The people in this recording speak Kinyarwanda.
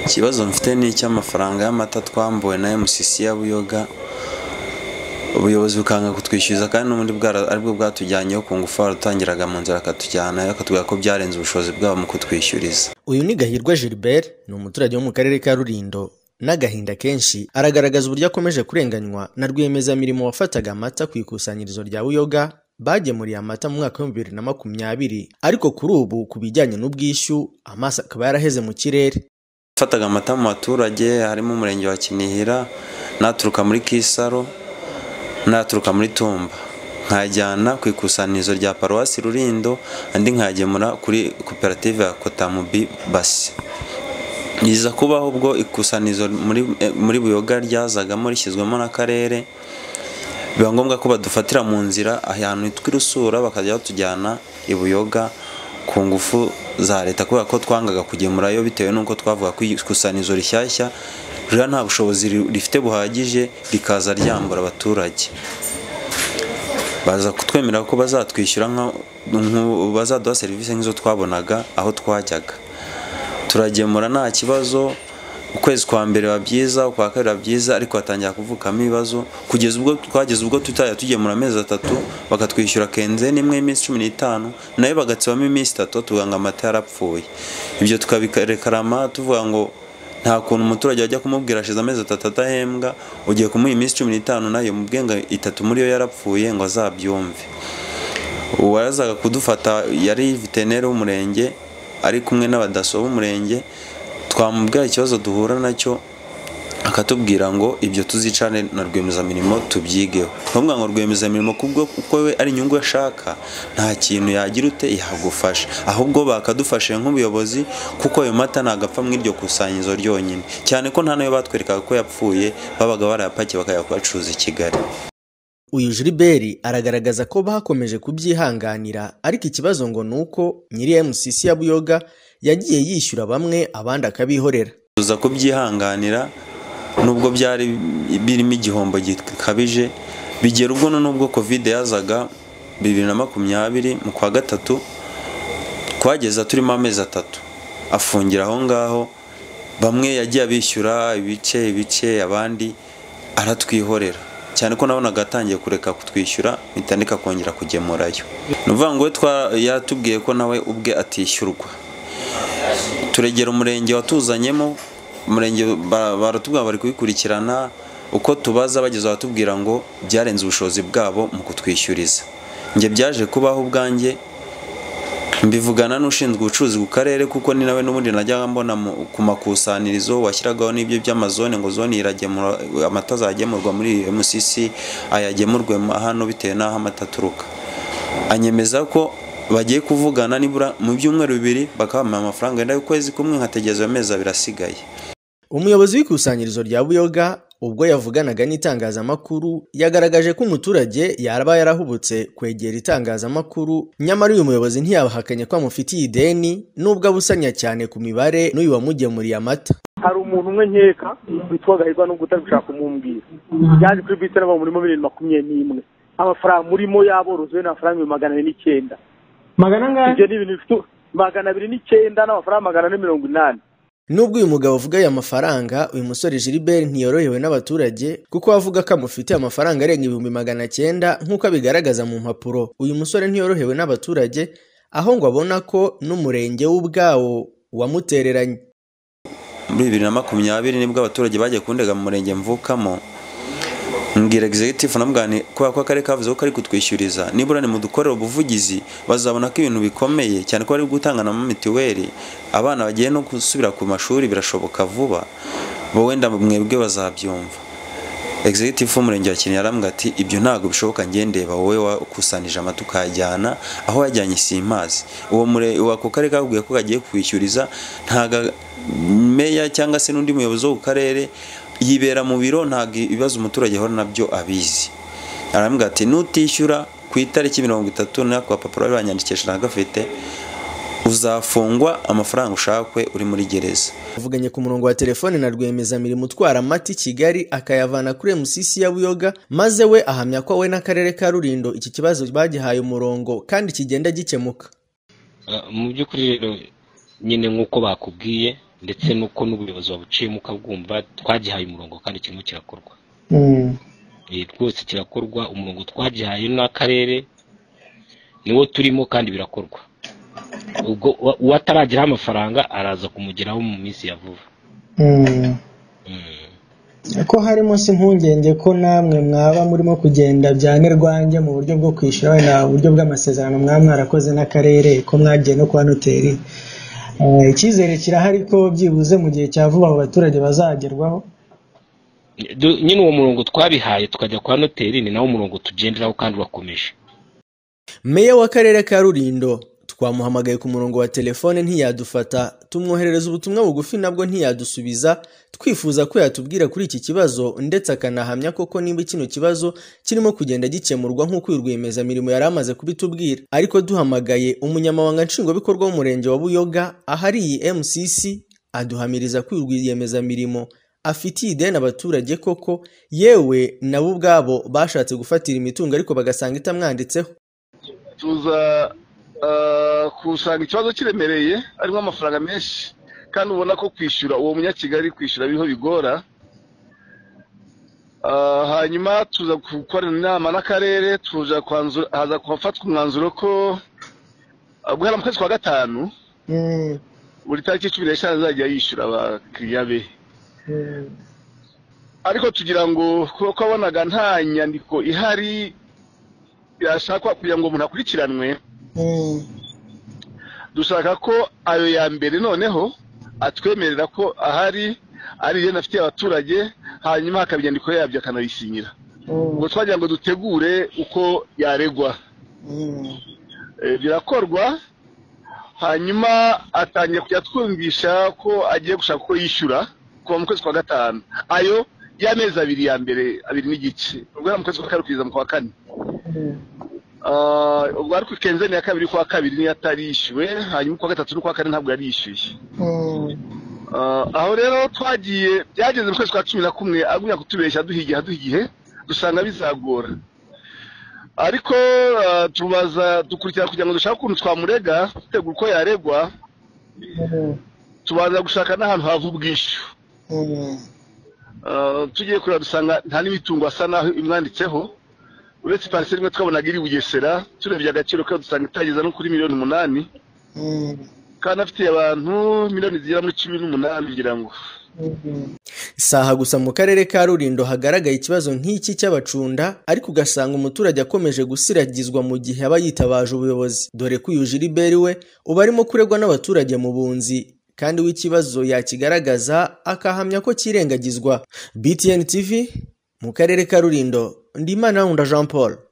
Ikibazo mfite ni icy'amafaranga y'amata twambuwe na MCC ya Buyoga ubuyobozi bukanga kutwishyuza kandi n'ubundi aribwo bwatujyanyeho ku ngufu warutangiraga mu nzira akatujyanayo akatubwira ko byarenze ubushobozi bwabo mu kutwishyuriza uyu ni gahirwa gilbert ni umuturage wo mu karere ka rulindo n'agahinda kenshi aragaragaza uburyo akomeje kurenganywa na rwiyemezamirimo wafataga amata ku ikusanyirizo rya buyoga bagemuriye amata mu mwaka w'ibihumbi bibiri na makumyabiri ariko kuri ubu ku bijyanye n'ubwishyu amaso akaba yaraheze mu kirere yafataga amata mu baturage harimo umurenge wa kinihira naturuka muri kisaro naturuka muri tumba nkajyana ku ikusanyirizo rya paruwasi rurindo andi nkagemura kuri koperative ya kotamubi basi yiza kubaho ubwo ikusanyirizo muri buyoga ryazagamo rishyizwemo n'akarere biba ngombwa ko badufatira mu nzira ahantu hitwa irusura bakajya batujyana i buyoga ku ngufu za leta kubera ko twangaga kugemurayo bitewe n'uko twavuga ko ikusanyirizo rishyashya ruriya nta bushobozi rifite buhagije rikaza ryambura abaturage baza kutwemera ko bazatwishyura bazaduha serivisi nk'izo twabonaga aho twajyaga turagemura nta kibazo ukwezi kwa mbere biba byiza ukwa kabiri biba byiza ariko hatangira kuvukamo ibibazo kugeza ubwo twageze ubwo tutajya tugemura amezi atatu bakatwishyura kenze n'imwe y'iminsi cumi n'itanu nayo bagatsibamo iminsi itatu tuvuga ngo amata yarapfuye ibyo tukabikarekarama tuvuga ngo nta kuntu umuturage ajya kumubwira ashize amezi atatu adahembwa ugiye kumuha iminsi cumi n'itanu nayo mu bwenga itatu muri yo yarapfuye ngo azabyumve uwazaga kudufata yari veterineri w'umurenge ari kumwe n'abadaso b'umurenge twamubwira ikibazo duhura nacyo akatubwira ngo ibyo tuzicane na rwiyemezamirimo tubyigeho ntuvuga ngo rwiyemezamirimo kuko we ari inyungu ashaka nta kintu yagira ute yagufasha ahubwo bakadufashe nk'ubuyobozi kuko ayo mata ntabwo apfa mu iryo kusanyirizo ryonyine cyane ko nta nayo batwerekaga ko yapfuye babaga barayapakiye bakajya kuyacuruza i kigali uyu jiliberi aragaragaza ko bakomeje kubyihanganira ariko ikibazo ngo ni uko nyiri mcc ya buyoga yagiye yishyura bamwe abandi akabihorera tuza kubyihanganira nubwo byari birimo igihombo gikabije bigera ubwo n'ubwo covid yazaga bibiri na makumyabiri mu kwa gatatu twageza turimo amezi atatu afungira aho ngaho bamwe yagiye abishyura ibice ibice abandi aratwihorera cyane ko nabonaga atangiye kureka kutwishyura bitandika kongera kugemurayo ni ukuvuga ngo yaratubwiye ko nawe ubwe atishyurwa turegera umurenge watuzanyemo umurenge baratubwira bari kubikurikirana uko tubaza bageza batubwira ngo byarenze ubushobozi bwabo mu kutwishyuriza njye byaje kubaho ubwanjye mbivugana n'ushinzwe ubucuruzi ku karere kuko ni nawe n'ubundi najyaga mbona ku makusanyirizo washyiragaho n'ibyo by'amazone ngo zone iragemura amata azagemurwa muri MCC ayagemurwe hano bitewe n'aho amata aturuka anyemeza ko bagiye kuvugana nibura mu byumweru bibiri bakabaha amafaranga wenda y'ukwezi kumwe nkategereza ayo mezi abiri asigaye umuyobozi w'ikusanyirizo rya buyoga ubwo yavuganaga n'itangazamakuru yagaragaje ko umuturage yaraba yarahubutse kwegera itangazamakuru nyamara uyu muyobozi ntiyabahakanye ko amufitiye ideni n'ubwo abusanya cyane ku mibare n'uyu wamugemuriye amata hari umuntu umwe nkeka witwa gahirwa nubwo utari gushaka kumumbwira yaje kuri bisi n'aba muri bibiri makumyabiri n'imwe amafaranga murimo yaborozi we ni amafaranga ibihumbi magana abiri n'icyenda magana angahe ibyo ni ibintu bifite magana abiri n'icyenda n'amafaranga magana ane mirongo inani nubwo uyu mugabo avuga aya mafaranga uyu musore Gilbert ntiyorohewe n'abaturage kuko avuga ko amufitiye amafaranga arenga ibihumbi magana cyenda nk'uko abigaragaza mu mpapuro uyu musore ntiyorohewe n'abaturage aho ngo abona ko n'umurenge w'ubwawo wamutereranye muri bibiri na makumyabiri nibwo abaturage bagiye kundega mu murenge mvukamo mbwira egizegitifu namugane kubera ko akarere kavuze ko kari kutwishyuriza nibura ni mu dukorera ubuvugizi bazabona ko ibintu bikomeye cyane ko bari gutangana na mituweli abana bagiye no gusubira ku mashuri birashoboka vuba bo wenda mwebwe bazabyumva egizegitifu w'umurenge wa kinihira arambwira ati ibyo ntabwo bishoboka ngendeba wowe wakusanyije amata ukayajyana aho wajyanye simazi uwo murenge ako karere kababwiye ko kagiye kwishyuriza ntago meya cyangwa se n'undi muyobozi wo ku karere yibera mu biro ntabwo ibibazo umuturage ahora nabyo abizi arambwira ati nutishyura ku itariki mirongo itatu n'ako gapapuro banyandikisha ntagafite uzafungwa amafaranga ushakwe uri muri gereza avuganye ku murongo wa telefone na rwiyemezamirimo utwara amata i kigali akayavana kuri mcc ya buyoga maze we ahamya ko we n'akarere ka rulindo iki kibazo bagihaye umurongo kandi kigenda gikemuka mu by'ukuri rero nyine nk'uko bakubwiye ndetse n'uko n'ubuyobozi wabuciyemo ukabwumva twagihaye umurongo kandi kirimo kirakorwa Eh, rwose kirakorwa umurongo twagihaye n'akarere niwo turimo kandi birakorwa ubwo uwa- uwataragiraho amafaranga araza kumugeraho mu minsi ya vuba Mm. ko harimo si impungenge ko namwe mwaba murimo kugenda bya nirwange mu buryo bwo kwishyura wenda uburyo bw'amasezerano mwaba mwarakoze n'akarere ko mwagiye no kwa noteri Eh, icyizere kirahari ko byibuze mu gihe cya vuba abo baturage bazagerwaho Du- nyine uwo murongo twabihaye tukajya kwa noteri ni nawo murongo tugenderaho kandi urakomeje meya w'akarere ka rurindo twamuhamagaye ku murongo wa telefone ntiyadufata tumwoherereza ubutumwa bugufi nabwo ntiyadusubiza twifuza ko yatubwira kuri iki kibazo ndetse akanahamya koko niba kino kibazo kirimo kugenda gikemurwa nk'uko uyu rwiyemezamirimo yari amaze kubitubwira ariko duhamagaye umunyamabanga nshingwabikorwa w'umurenge wa buyoga ahari iyi mcc aduhamiriza ko uyu rwiyemezamirimo afitiye ideni abaturage koko yewe nabo ubwabo bashatse gufatira imitungo ariko bagasanga itamwanditseho tuza ah, kusanga ikibazo kiremereye harimo amafaranga menshi kandi ubona ko kwishyura uwo munyakigali kwishyura biriho bigora Ah, hanyuma tuza gukorana inama n'akarere tuza kwanzu- haza kuhafatwa umwanzuro ko ah, guhera mu kwezi kwa gatanu Mm, buri tariki cumi n'eshanu azajya yishyura abakiriya be mm, ariko tugira ngo kuko wabonaga nta nyandiko ihari yashakwa kugira ngo umuntu akurikiranwe mm. dushaka ko ayo ya mbere noneho atwemerera ko ahari ari igenda afitiye abaturage hanyuma hakaba inyandiko yabyo akanabisinyira ubwo twagira ngo dutegure uko yaregwa Eh, birakorwa hanyuma atangiye kujya twumvisha ko agiye gushaka uko yishyura kuva mu kwezi kwa gatanu ayo y'amezi abiri ya mbere abiri n'igice ubwo mu kwezi kwa kane kugeza mu kwa kane Ah, ubwo ariko kenzeni ya kabiri kwa kabiri niyo atarishyuwe hanyuma kwa gatatu n'ukwa kane ntabwo yarishyuye Ah, aho rero twagiye byageze mu kwezi kwa cumi na kumwe agumya kutubeshya aduha aduha igihe dusanga bizagora ariko ah, tubaza dukurikira kugira ngo dushake ukuntu twamurega dutegura uko yaregwa tubanza gushaka n'ahantu hava ubwishyu Ah, tugiye kureba dusanga nta n'imitungo asa naho imwanditseho uretse pariseri imwe twabonaga iri bugesera turebye agaciro kayo dusanga itageza no kuri miliyoni umunani kandi afitiye abantu miliyoni zigera muri cumi n'umunani ngira ngo si aha gusa mu karere ka rurindo hagaragaye ikibazo nk'iki cy'abacunda ariko ugasanga umuturage akomeje gusiragizwa mu gihe aba yitabaje ubuyobozi dore ko uyu jiriberi we uba arimo kuregwa n'abaturage mu bunzi kandi w'ikibazo yakigaragaza akahamya ko kirengagizwa btn tv mu karere ka rurindo ndimana wunda jean paul